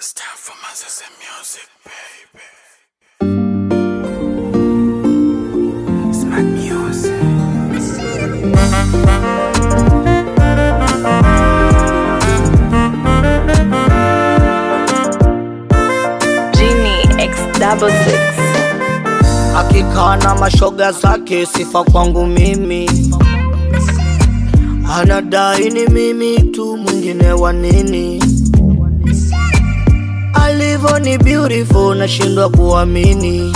It's time for my sister music, baby. It's my music. Genie X double six. akikaa na mashoga zake, sifa kwangu mimi, anadai ni mimi tu, mwingine wa nini? Alivyo ni beautiful, nashindwa kuamini.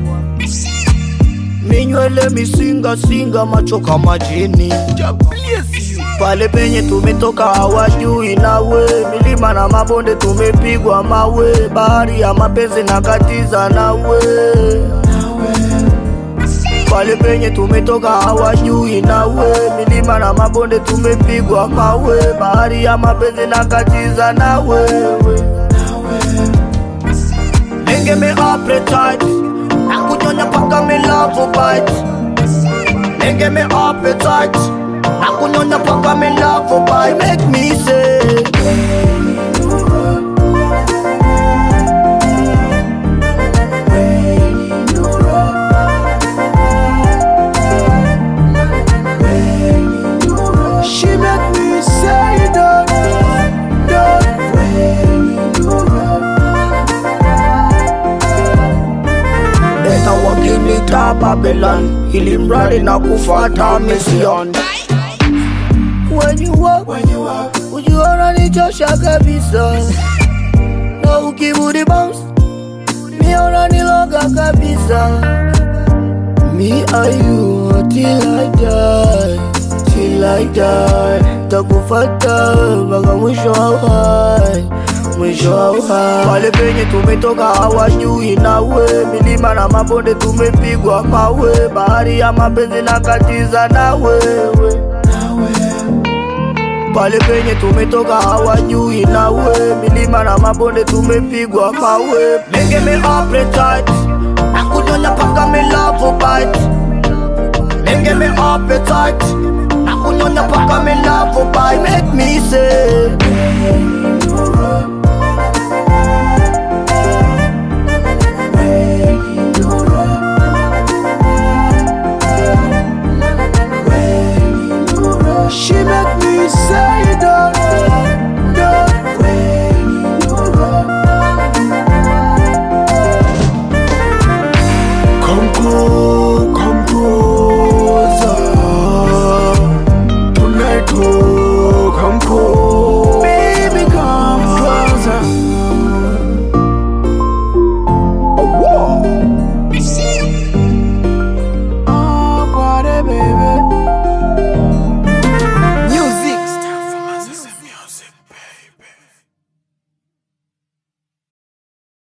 Minywele misinga singa, macho kama jini. Pale penye tumetoka hawajui nawe, milima na mabonde tumepigwa mawe, bahari ya mapenzi na katiza nawe pale penye tumetoka hawajui nawe, milima na mabonde tumepigwa mawe, bahari ya mapenzi na katiza na wewe. Nenge me appetite na kunyonya paka me love bite. Nenge me appetite na kunyonya paka me love bite. Make me say She make me say that, that Beta wakinita Babylon ili mradi na kufata mission When you walk, when you walk Ujiona nichosha kabisa Na ukibudi bounce Miona niloga kabisa Me and you till I die, till I die. Takufata mpaka mwisho wa uhai, mwisho wa uhai. Pale penye tumetoka hawajui nawe, milima na mabonde tumepigwa mawe, bahari ya mapenzi na katiza na wewe. Pale penye tumetoka hawajui nawe, milima na mabonde tumepigwa mawe. Nenge me appetite, na kunyonya paka me love bite. Nenge me appetite, na kunyonya paka me love bite. Make me say,